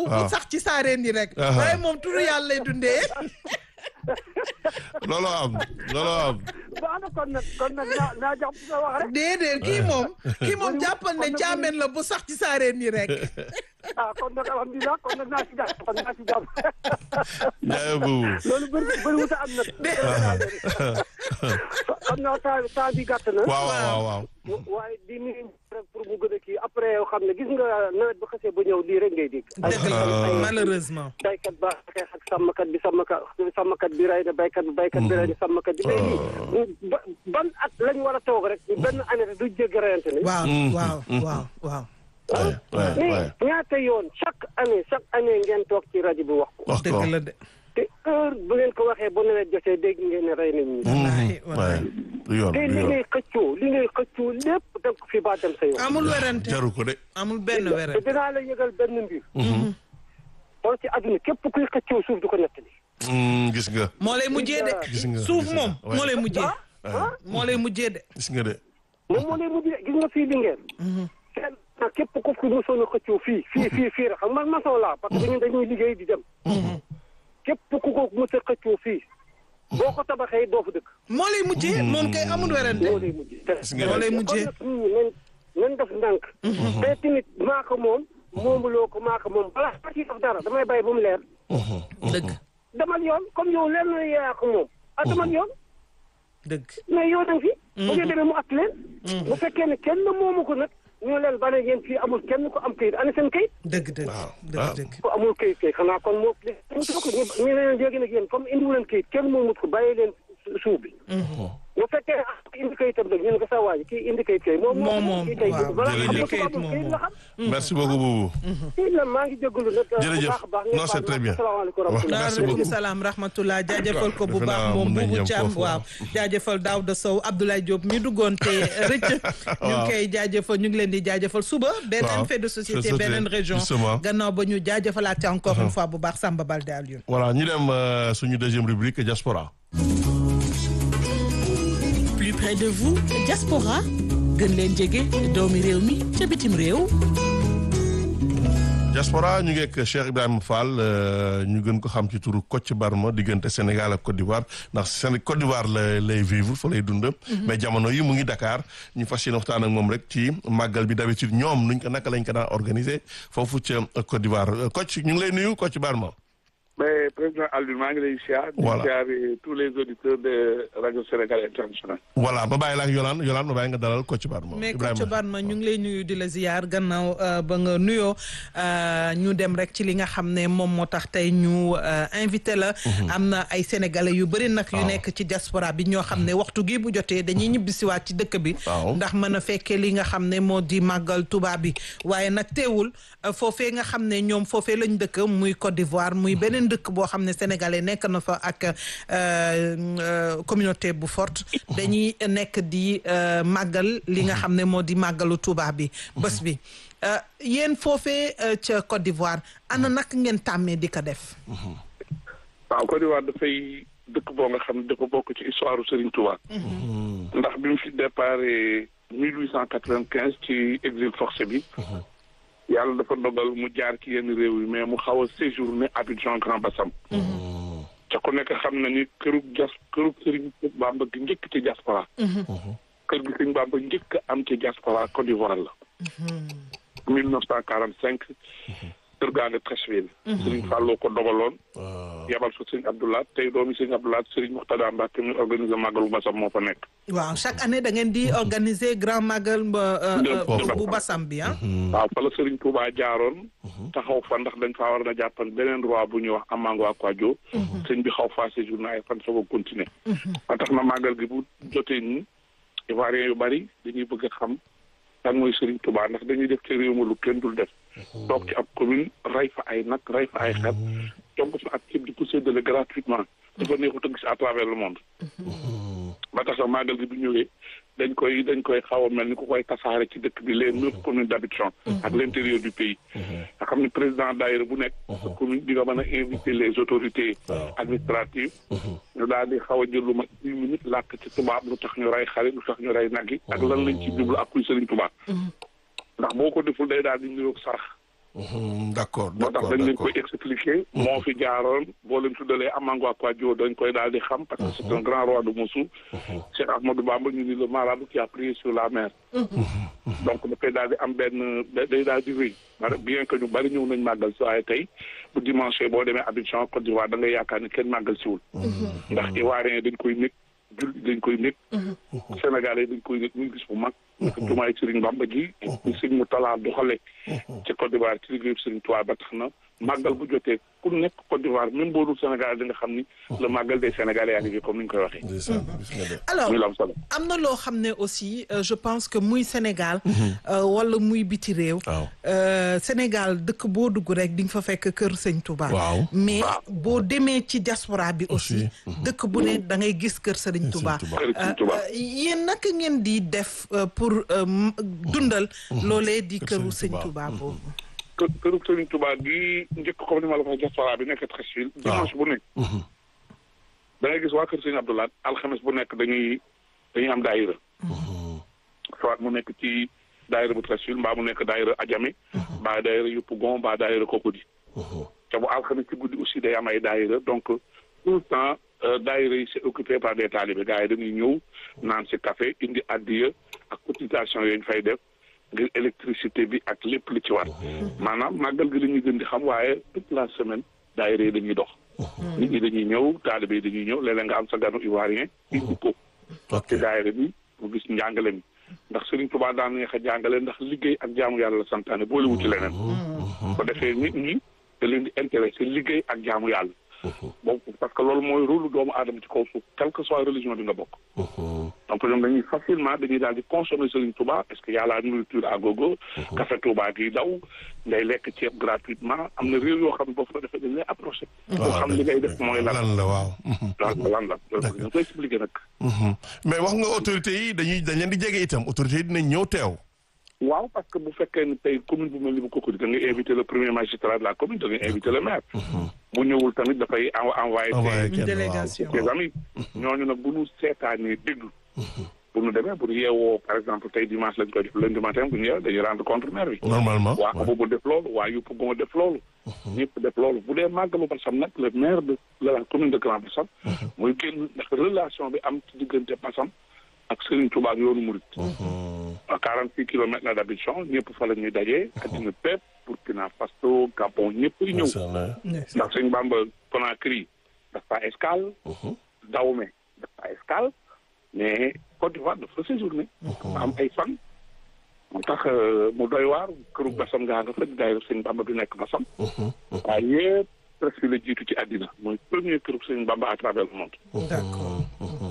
bu sax ci saareen yi rek Aha. waaye moom turu yàlla lay dundee looloo am looloo am baax na kon nag kon nag naa naa jox sa wax rek déedéet kii moom kii moom jàppal ne caameen la bu sax ci saareen yi rek ah kon nag alhamdulilah kon nag naa si jàpp kon naa si jàpp jaay boobu loolu bëri bëri wuta am nag xam naa temps temps bi gàtt na waaw waaw waaw waaye di nuyu rek pour mu gën a kii après xam ne gis nga nawet bu xasee ba ñëw lii rek ngay dégg dëgg la malheureusement baykat ba xeex ak sàmmkat bi sàmmkat sàmmkat bi rey na baykat bi baykat bi rey na sàmmkat bi léegi ba ban at lañ war a toog rek benn année rek du jéggi reyante ni waaw waaw waaw waaw waay waay mais waay ñaata yoon chaque année chaque année ngeen toog ci rajo bi wax ko wax ko dëgg la de te heure bu ngeen ko waxee bu nawet jotee dégg ngeen ne rey nañ ñi wallaahi waay wallaahi du yoon te du li yoon ngay xëccoo li ngay xëccoo lépp da nga ko fi ba dem sa yoon amul werante jaru ko de amul benn te werante dinaa la yëgal benn mbir xool ci àdduna képp kuy xëccoo suuf du ko nettali Mm, gis nga moo lay mujjee de gis nga suuf gis nga. moom Ouais. moo lay mujjee ah moo lay mujjee de gis nga de moom moo lay mujj gis nga fii Linguère kenn nag képp ku fi mosoon a xëccoo fii fii fii fii rek xam man maçon laa parce que ñun dañuy liggéey di dem képp ku ko mos a xëccoo fii boo ko tabaxee doo fa dëkk moo lay mujjee moom kay amul werante moo lay mujj gis nga moo lay de mujjee kon nag ñii nañ nañ def ndànk te tamit maa ko moom moomuloo ko maa ko moom balaa ma ciy def dara damay bàyyi ba mu leer dëgg demal yoon comme yow leer na yaa ko moom ah demal yoon dëgg mais yow nag fi bu ngeen demee mu at leen bu fekkee ne kenn moomu ko nag ñu leen ba ne yéen fii amul kenn ko am kayit ana seen kayit dëgg dëgg Waaw. dëgg Ah. dëgg ko amul kayit kay xanaa kon moo ñu ko ñu ñu leen léegi nag yéen comme indiwu leen kayit kenn moomut ko bàyyi leen su- suuf bi bu fekkee ah indi kayitam nag ñu ne ko sa waa ji kii indi kayit kay moom Moom moom, kii kay waaw. balaa xam Jërëjëf. nga Kayit ko amul moom kayit la xam merci beaucoup Boubou kii la maa ngi jégalu nag Jërëjëf. bu baax a baax Non, c'est très bien. asalaamaaleykum wa rahmatulah Merci waaleykum beaucoup. salaam rahmatullah jaajëfal ko bu Defe baax naa moom mun nañ Boubou yem Thiam foofu, waaw jaajëfal Daouda Sow Abdoulaye Diop mi duggoon te rëcc ñu ngi koy jaajëfal ñu ngi leen di jaajëfal suba beneen Waaw. fait de société Société, beneen région justement. gannaaw ba ñu jaajëfalaat encore une fois bu baax Samba Balde Alioune voilà ñu dem euh, suñu deuxième rubrique diaspora plus près de vous diaspora gën leen jege doomi réew mi ca bitim réew diaspora ñu ngi ak Cheikh Ibrahima Fall euh, ñu gën ko xam ci turu Kocc Barma diggante Sénégal ak Côte d'Ivoire ndax Séné Côte d'Ivoire la lay vivre fa lay dund. mais jamono yi mu ngi Dakar ñu fas yéene waxtaan ak moom rek ci màggal bi d'habitude ñoom nuñ ko naka lañ ko daan organiser foofu ca Côte d'Ivoire Euh, Kocc ñu ngi lay nuyu Kocc Barma. mais président Alioune maa ngi lay siyaar. Voilà. di siyaar tous les auditeurs de rajo Sénégal international. voilà ma bàyyi la ak Yolande Yolande ma bàyyi nga dalal Kocc Barma. mais Ibrahima. Kocc Barma ñu ngi lay nuyu di la ziyaar gannaaw euh, ba nga nuyoo euh, ñu dem rek ci li nga xam ne moom moo tax tey ñu euh, invité la. am na ay sénégalais yu bëri nag. yu Waaw. nekk ci diaspora bi ñoo xam ne waxtu gi bu jotee dañuy ñibbisiwaat ci dëkk bi. Waaw. ndax mën a fekkee li nga xam ne moo di màggal tubaab bi waaye nag teewul euh, foofee nga xam ne ñoom foofee lañ dëkk muy Côte d'Ivoire muy beneen dëkk boo xam ne sénégalais nekk na fa ak euh, euh, communauté bu forte dañuy nekk di euh, màggal li nga xam ne moo di màggalu tubaab bi bés bi Euh, yéen foofee euh, ca Côte d'Ivoire ana naka ngeen tàmmee di ko def waaw Côte d'Ivoire dafay dëkk boo nga xam ne dafa bokk ci histoire Serigne Touba. ndax bi mu fi départ mille huit cent quatre-vingt-quinze ci exil forcé bi. yàlla dafa dogal mu jaar ci yenn réew yi mais mu xaw a séjourné Abidjan Grand Bassam. ca ku nekk xam na ni kërug jas kërug Serigne Bamba gi njëkk ci diaspora. kër gi Serigne Bamba njëkk a am ci diaspora Côte d'Ivoire la. mille neuf cent quarante cinq kër gaa nga Treichville. Serigne Fallou ko dogaloon. yabal fa Serigne Abdoulaye tey doomi Serigne Abdoulaye Serigne Mourtada Mbacke mi organisé màggalu Bassam moo fa nekk. waaw chaque année da ngeen di organiser grand magal euh, euh, De- de- bu Bassam bi ah waaw fa la Serigne Touba jaaroon. taxaw fa ndax dañ faa war na jàppan beneen roi bu ñuy wax Amango Akwadio. sëñ bi xaw faa séjourné ay fan soog a continuer. ba tax na màggal gi bu jotee nii Ivoiriens yu bari dañuy bëgg a xam kan mooy Serigne Touba ndax dañuy def ci réew ma lu kenn dul def. toog ci ab commune rey fa ay nag rey fa ay xar. togg fa ak ceeb di ko séddale gratuitement. dafa neexut a gis à travers le monde. ba tax na màggal gi bu ñëwee dañ koy dañ koy xaw a mel ni ku koy tasaare ci dëkk bi les neuf communes d'habitation ak l'intérieur du pays nga xam ne président daayira bu nekk sa commune di nga mën a inviter les autorités administratives ñu daal di xaw a jël lu ma dix minutes làkk ci tubaab lu tax ñu rey xarit lu tax ñu rey nag yi ak lan lañ ci jublu ak kuy sëriñ tubaab ndax boo ko deful day daal di niroog sarax Mhm, d'accord moo tax d'accord dañ leen d'accord koy expliquer moo fi jaaroon boo leen tuddalee Amango Akwadio dañ koy daal di xam parce que c'est un grand roi de Moussou Cheikh Ahmadou Bamba ñu ni le marabout qui a prié sur la mer donc dafay daal di am benn day daal di wéy maanaam bien que ñu bari ñëw nañ màggal si waaye tey bu dimanche boo demee Abidjan Côte d'Ivoire da ngay yaakaar ni kenn màggal siwul ndax Ivoirien dañ koy nekk julli dañ koy nekk Sénégalais dañ koy nekk muy gis bu mag jumaay Serigne Bamba ji ñu sëñ mu talaa doxale ci Côte d'Ivoire ci liggéeyu Serigne Touba ba tax na màggal bu jotee ku nekk Côte d'Ivoire même boo dul Sénégal di nga xam ni le màggal des Sénégalais yaa ngi fi comme ni ñu koy waxee ndeysaan gis nga de. alors muy la am solo am na loo xam ne aussi euh, je pense que muy Sénégal euh, wala muy biti réew waaw euh, Sénégal dëkk boo dugg rek di nga fa fekk kër Sëñ Touba Waaw. mais boo demee ci diaspora bi aussi Aussi, dëkk bu ne da ngay gis kër Sëriñ Touba Touba. Kër Sëriñ Touba. Euh, yéen naka ngeen di def euh, pour euh, m- dundal loolee di Kër këru Sëriñ Sëñ Touba. Touba boobu kër këru Serigne Touba gi njëkk comme ni ma la ko waxee diaspora bi nekk Treichville dimanche bu nekk da ngay gis waa kër Serigne Abdoulaye alxames bu nekk dañuy dañuy am daayira soit mu nekk ci daayira bu Treichville mbaa mu nekk daayira Adjamé mbaa daayira Yopougon mbaa daayira Cocody te bu alxames ci guddi aussi day am ay daayira donc tout le temps euh, daayira yi c'est occupé par des talibés gars yi dañuy ñëw naan si café indi addiya ak cotisation yooyu ñu fay def ngir électricité bi ak lépp li ci war maanaam màggal gi la ñuy gën di xam waaye toute la semaine daayira yi dañuy dox nit ñi dañuy ñëw talibé yi dañuy ñëw léeg-léeg nga am sa ganu ivoirien indi ko ok ci daayira bi mu gis njàngale mi ndax Serigne Touba daan neex a jàngale ndax liggéey ak jaamu yàlla la santaane boole wu ci leneen ko defee nit ñi da leen di intéressé liggéey ak jaamu yàlla boobu parce que loolu mooy rôle doomu aadama ci kaw suuf quelle que soit religion bi nga bokk donc ñoom dañuy facilement dañuy daal di consommer Serigne Touba parce que y a la nourriture à gogo café Touba gi daw ngay lekk ceeb gratuitement am na réew yoo xam ne boo fa defee dañ lay approché boo xam li ngay def mooy lan lan la waaw. Mhm. lan la lan la loolu ñu koy expliqué nag Mhm. mais wax nga autorités yi dañuy dañ leen di jege itam autorités yi dinañ ñëw teew. waaw parce que bu fekkee ne tey commune bu mel ni bu Cocody da ngay invité le premier magistrat de la commune da ngay invité le maire bu ñëwul tamit dafay en- envoyé envoyé ses kenn waaw. délégation. ses amis ñooñu nag bu ñu seetaanee déglu bu ñu demee bu ñu yeewoo par exemple tey dimanche lañ koy def lundi matin bu ñu yeewoo dañuy rendre compte maire bi normalement. waa boobu def loolu waa yupp gon def loolu ñëpp def loolu bu dee màggalu Bassam nag le maire de de la commune de Grand Bassam muy génn ndax relation bi am ci diggante Bassam ak Serigne Touba ak yoonu Mouride à quarante six kilomètres la d'Abidjan ñëpp fa la ñuy dajee addina pépp Burkina Faso Gabon ñëpp ñëw macha allah. ndax Sëñ Bamba Conakry dafa escale Dahomey dafa escale mais Côte d'Ivoire dafa séjourné dafa am ay fan moo tax euh, mu doy waar këru Bassam ngaa nga fa di daayira Sëñ Bamba bi nekk Bassam waaye yëpp presque la jiitu ci àddina mooy premier këru Sëñ Bamba à travers le monde d'accord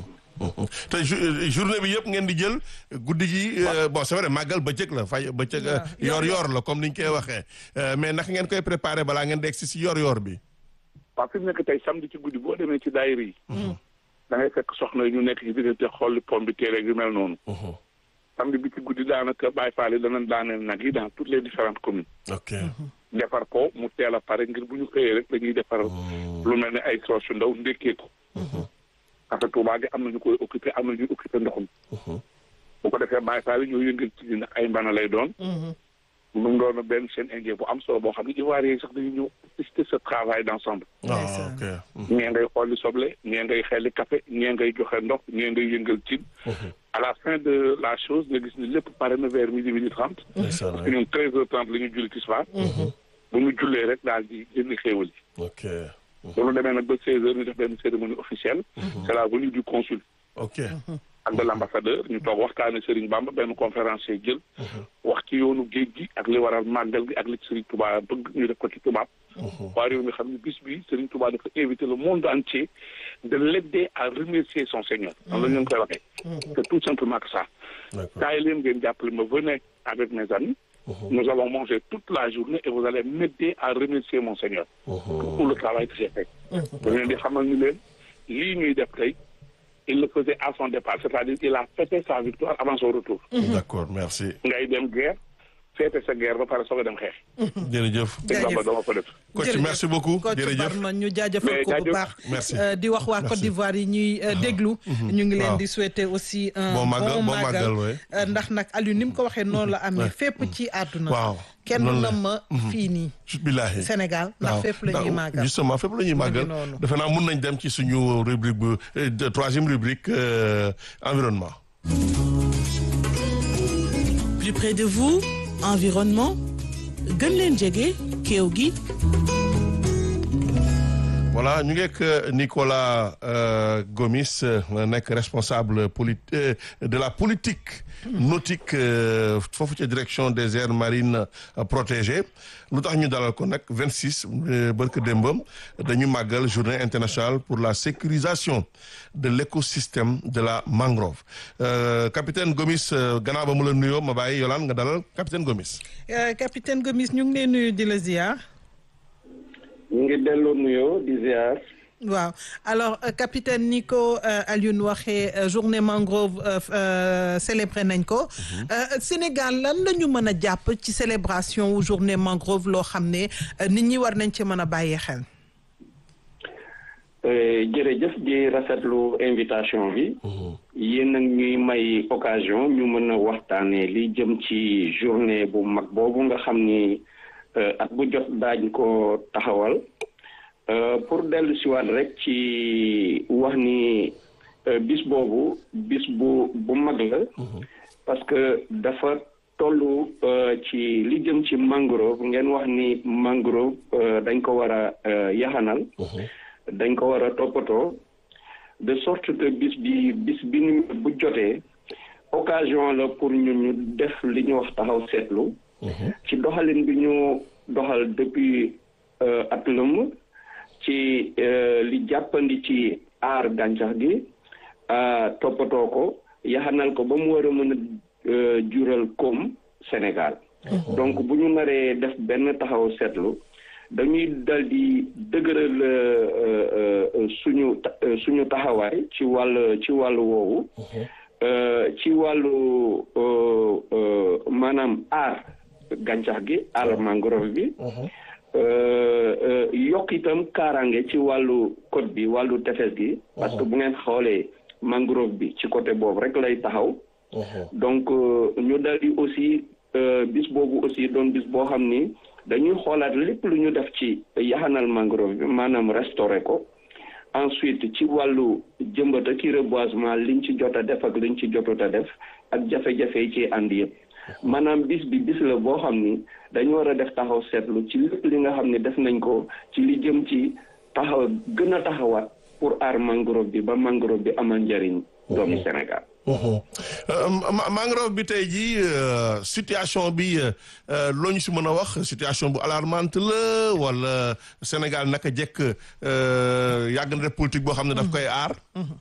te jou- journée bi yëpp ngeen di jël guddi gi euh, bon c'est vrai màggal bëccëg la fay bëccëg euh, yor yor la comme ni ñu koy waxee Euh, mais naka ngeen koy préparé balaa ngeen di egsi si yor yor bi. waaw fi mu nekk tey samedi ci guddi boo demee ci daayira yi da ngay fekk soxna yi ñu nekk ci diggante xolli pom bi téere yu mel noonu samedi bi ci guddi daanaka Baye Fall yi danañ daaneel nag yi dans toutes les différentes communes ok. defar ko mu teel a pare ngir bu ñu xëyee rek dañuy defar lu mel ne ay soos yu ndaw ndékkee ko parce que Touba gi am na ñu koy occupé am na ñuy occupé ndoxum bu ko defee Baye Fall yi ñoo yëngal ci ndax ay mbana lay doon mu ngi doon benn chaîne indien bu am solo boo xam ne Ivoiriens yi sax dañuy ñëw assister ce travail d'ensemble ah ok. ñee ngay xolli soble ñee ngay xelli café ñee ngay joxe ndox ñee ngay yëngal cin à la fin de la chose nga gis ni lépp pare na vers midi midi trente ndeysaan parce que ñun treize heures trente la ñu julli tisbaar bu ñu jullee rek daal di jëndi xéewal yi ok. bu ñu demee nag ba seize heures ñu def benn cérémonie officielle c'est la venue du consul ok. ak de l'ambassadeur ñu toog waxtaane Serigne Bamba benn conférencier jël wax ci yoonu géej gi ak li waral màggal gi ak li ci Serigne Touba bëgg ñu def ko ci tubaab waa réew mi xam ne bis bi Serigne Touba dafa invité le monde entier de l'aider à remercier son Seigneur noonu la ñu leen koy waxee c'est tout simplement que ça d'accord. kaay leen ngeen jàppale ma venez avec mes amis nous allons manger toute la journée et vous allez m'aider à remercier mon Seigneur pour le travail que j'ai fait da leen di xamal ni leen lii ñuy def tey il le faisait à son départ c'est-à-dire il a fêté sa victoire avant son retour d'accord merci. ngay dem guerre feete sa guerre ba pare soog a dem xeex. jërëjëf sëñ Bamba dama ko def. coach merci beaucoup coach jërëjëf Barma ñu jaajëfal Mais ko bu jaajëf. baax Merci. Euh, di wax waa Côte d'Ivoire yi ñuy euh, déglu ñu ngi leen Waaw. di souhaiter aussi un Bon màggal- bon bon màggal màggal, ouais. Euh, ndax nag Aliou ni mu ko waxee noonu la amee fépp ci àdduna waaw kenn noonu na la. ma fii nii billahi Sénégal ndax waaw fépp la ñuy ndax màggal justement fépp la ñuy màggal noonu. defe naa mun nañ dem ci suñu rubrique bu euh, de- troisième rubrique euh, environnement plus près de vous environnement gën leen jege kéew gi voilà ñu ngi ak Nicolas euh, Gomis euh, nekk responsable poli euh, de la politique nautique euh, foofu ca direction des aires marines euh, protégées lu tax ñu dalal ko nag 26 euh, barke démbam dañu màggal journée internationale pour la sécurisation de l'écosystème de la mangrove euh, capitaine Gomis euh, gannaaw ba mu la nuyoo ma bàyyi Yolande nga dalal capitaine Gomis Euh, capitaine Gomis ñu ngi lay nuyu di la ziar ñu ngi delloo nuyoo di ziar waaw alors euh, capitaine ni ko euh, Alioune waxee euh, journée mangrove euh, euh, célébré nañ ko Euh, Sénégal lan la ñu mën a jàpp ci célébration wu journée mangrove loo xam ne euh, nit ñi war nañ ci mën a bàyyi xel Euh, jërëjëf di rafetlu invitation bi yéen nag ñuy may occasion ñu mën a waxtaanee li jëm ci journée bu mag boobu nga xam ni euh, at bu jot daañ ko taxawal Euh, pour dellu siwaat rek ci wax ni euh, bis boobu bis bu bu mag la parce que dafa tollu euh, ci li jëm ci mangrove ngeen wax ni mangrove euh, dañ ko war a euh, yaxanal dañ ko war a toppatoo de sorte que bis bi bis bi ni bu jotee occasion la pour ñu ñu def li ñu wax taxaw seetlu ci doxalin bi ñu doxal depuis euh, at lëmm ci euh, li jàppandi ci aar gàncax gi euh, toppatoo ko yaxanal ko ba mu war a mën a euh, jural koom Sénégal donc bu ñu naree def benn taxaw seetlu dañuy dal di dëgëral euh, euh, suñu ta- euh, suñu taxawaay ci wàll ci wàllu woowu euh, ci wàllu euh, euh, maanaam aar gàncax gi aar mangrove bi euh, euh, yokk itam kaaraange ci wàllu côte bi wàllu tefes gi parce que bu ngeen xoolee mangrove bi ci côté boobu rek lay taxaw donc euh, ñu dal di aussi euh, bis boobu aussi doon bis boo xam ni dañuy xoolaat lépp lu ñu def ci yaxanal mangrove bi maanaam restauré ko ensuite ci wàllu jëmbat ak i reboisement liñ ci jot a def ak liñ ci jotut a def ak jafe-jafe yi ci ànd yëpp maanaam bis bi bis la boo xam ni dañu war a def taxaw seetlu ci lépp li nga xam ne def nañ ko ci li jëm ci taxaw gën a taxawaat pour aar mangrove bi ba mangrove bi amal njëriñ doomi Sénégal Euh, ma- mangrove bi tey jii euh, situation bi euh, loo ñu si mën a wax situation bu alarmante la wala Sénégal naka jekk euh, yàgg na def politique boo xam ne daf koy aar.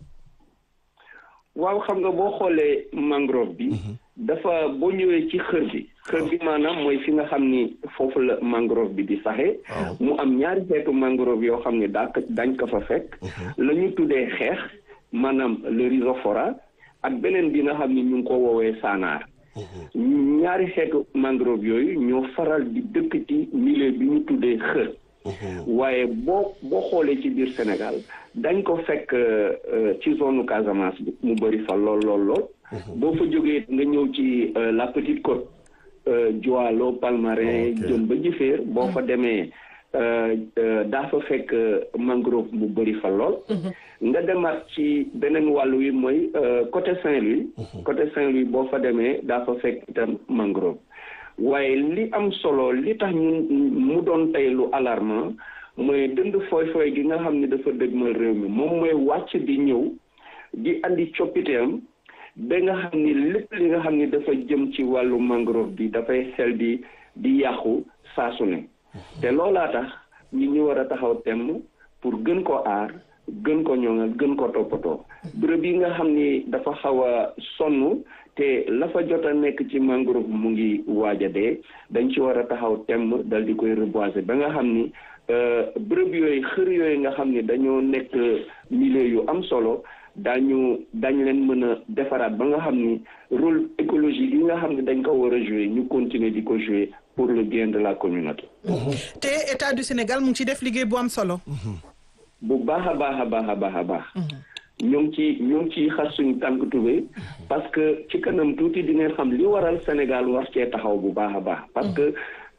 waaw xam nga boo xoolee mangrove bi dafa boo ñëwee ci xër bi xër bi maanaam mooy fi nga xam ni foofu la mangrove bi di saxee mu am ñaari xeetu mangrove yoo xam ni daa ko dañ ko fa fekk la ñu tuddee xeex maanaam le rhizophora ak beneen bi nga xam ni ñu ngi ko woowee saanaar ñaari xeetu mangrove yooyu ñoo faral di dëkk ci milieu bi ñu tuddee xër waaye boo boo xoolee ci biir Sénégal dañ ko fekk euh, ci zone Casamance bi mu bëri fa lool lool lool boo fa jógee nga ñëw ci euh, la petite côte euh, Joalo Palmarin Ok. jëm ba Jifeer boo fa demee euh, euh, daa fa fekk euh, mangrove mu bëri fa lool nga demaat ci beneen wàll wi mooy euh, côté Saint-Louis côté Saint-Louis boo fa demee daa fa fekk itam mangrove waaye li am solo li tax ñun mu doon tey lu alarmant mooy dënd fooy fooy gi nga xam ne dafa dëgmal réew mi moom mooy wàcc di ñëw di andi coppiteem ba nga xam ni lépp li nga xam ni dafa jëm ci wàllu mangrove bi dafay xel di di yàqu saa su ne te loolaa tax ñi ñu war a taxaw temm pour gën ko aar gën ko ñoŋal gën ko toppatoo bërëb yi nga xam ni dafa xaw a sonn te la fa jot a nekk ci mangrove mu ngi waaj a dee dañ ci war a taxaw temm dal di koy reboiser ba nga xam ni euh, bërëb yooyu xër yooyu nga xam ni dañoo nekk milieu yu am solo daañu daañu leen mën a defaraat ba nga xam ni rôle écologique yi nga xam ne dañ ko war a jouer ñu continuer di ko jouer pour le bien de la communauté. te état du Sénégal mu ngi ci def liggéey bu am solo. bu baax a baax a baax a baax a baax. ñoo ngi ci ñoo ngi ciy xas suñu tànk tubéy parce que ci kanam tuuti di ngeen xam li waral Sénégal war cee taxaw bu baax a baax. parce que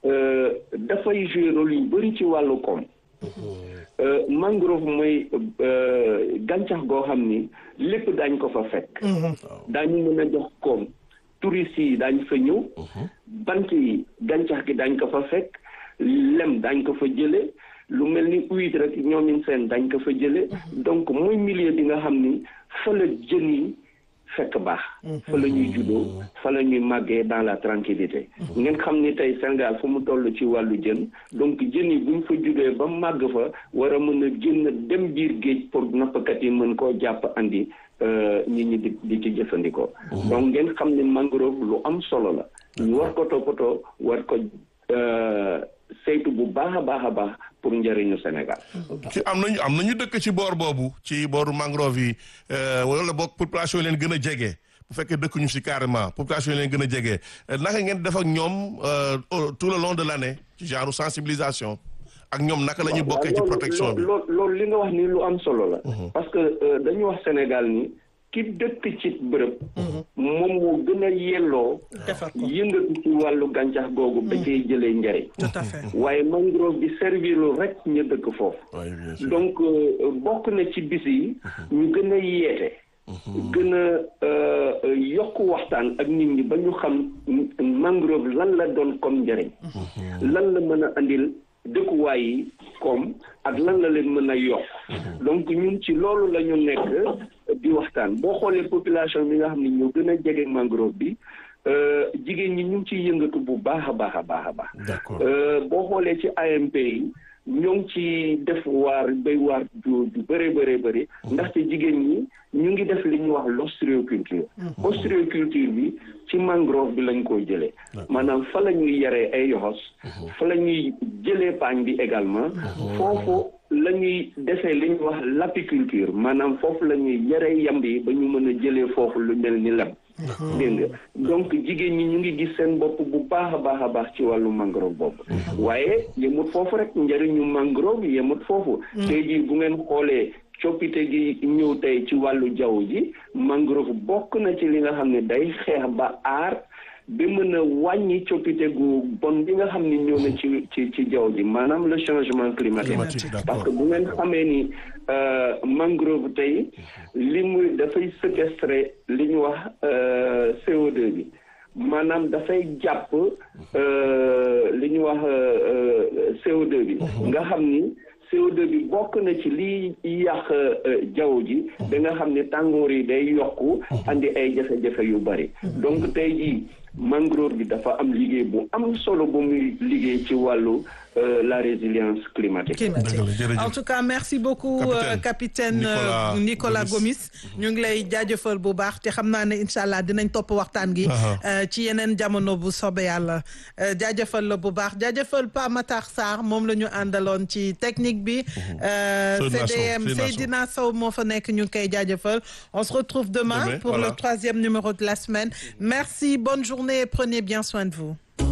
dafay jouer rôle yu bëri ci wàllu koom. mangrove mooy gàncax goo xam ni lépp daañ ko fa fekk. daañu mën a jox koom touristes yi daañ fa ñëw. bant yi gàncax gi daañ ko fa fekk lem daañ ko fa jële lu mel ni huître rek ñoomin seen dañ ko fa jële donc mooy milieu bi nga xam ni fa la jën yi fekk baax fa la ñuy juddoo fa la ñuy màggee dans la tranquillité ngeen xam ni tey Sénégal fu mu toll ci wàllu jën donc jën yi buñ fa juddoo ba màgg fa war a mën a génn dem biir géej pour nappkat yi mën koo jàpp andi nit ñi di di ci jëfandikoo donc ngeen xam ni mangrove lu am solo la ñu war ko toppatoo war ko saytu bu baax a baax a baax pour njëriñu Sénégal. ci am nañu am nañu dëkk ci boor boobu ci booru mangrove yi wala boog population yi leen gën a jege bu fekkee dëkk ñu si carrément population yi leen gën a jege naka ngeen def ak ñoom tout le long de l' année ci genre sensibilisation ak ñoom naka la ñuy bokkee ci protection bi. loolu loolu li nga wax ni lu am solo la. parce que dañu wax Sénégal ni ki dëkk ci bërëb. moom moo gën a yelloo. yëngatu ci wàllu gàncax googu. ba cay jëlee njëriñ. tout à fait waaye mangrove bi servir rek ñu dëkk foofu. donc bokk na ci bis yi. ñu gën a yeete. gën a yokk waxtaan ak nit ñi ba ñu xam mangrove lan la doon comme njëriñ. lan la mën a andil dëkkuwaay yi comme ak lan la leen mën a yokk. donc ñun ci loolu la ñu nekk. di waxtaan boo xoolee population bi nga xam ne ñoo gën a jege mangrove bi jigéen ñi ñu ngi ciy yëngatu bu baax a baax a baax a baax. boo xoolee ci AMP yi ñoo ngi ci def waar béy waar ju ju bëree bëree bëri ndaxte jigéen ñi ñu ngi def li ñuy wax l'ostréoculture. ostréoculture bi ci mangrove bi lañ koy jëlee. maanaam fa la ñuy yaree ay yoxos. fa la ñuy jëlee paañ bi également. foofu. la ñuy defee li ñuy wax l'apiculture maanaam foofu la ñuy yaree yamb yi ba ñu mën a jëlee foofu lu mel ni lem dégg nga donc jigéen ñi ñu ngi gis seen bopp bu baax a baax a baax ci wàllu mangrove boobu waaye yemut foofu rek njëriñu mangrove yemut foofu tey jii bu ngeen xoolee coppite gi ñëw tey ci wàllu jaww ji mangrove bokk na ci li nga xam ne day xeex ba aar ba mën a wàññi coppite gu bon bi nga xam ni ñëw na ci ci ci jaww ji maanaam le changement climatique parce que bu ngeen xamee ni mangrove tey li muy dafay séquestrer li ñu wax CO2 bi maanaam dafay jàpp li ñu wax CO2 bi nga xam ni CO2 bi bokk na ci liy yàq jaww ji da nga xam ne tàngoor yi day yokku andi ay jafe-jafe yu bari donc tey jii mangrove bi dafa am liggéey bu am solo bu muy liggéey ci wàllu la résilience climatique. en tout cas merci beaucoup capitaine Nicolas Gomis ñu ngi lay jaajëfal bu baax te xam naa ne incha allah dinañ topp waxtaan gi. ci yeneen jamono bu sobe yàlla jaajëfal la bu baax jaajëfal Pa Matar Sarr moom la ñu àndaloon ci technique bi. CDM Seydina Sow moo fa nekk ñu ngi koy jaajëfal on se retrouve demain pour le troisième numéro de la semaine merci bonne journée et prenez bien soin de vous.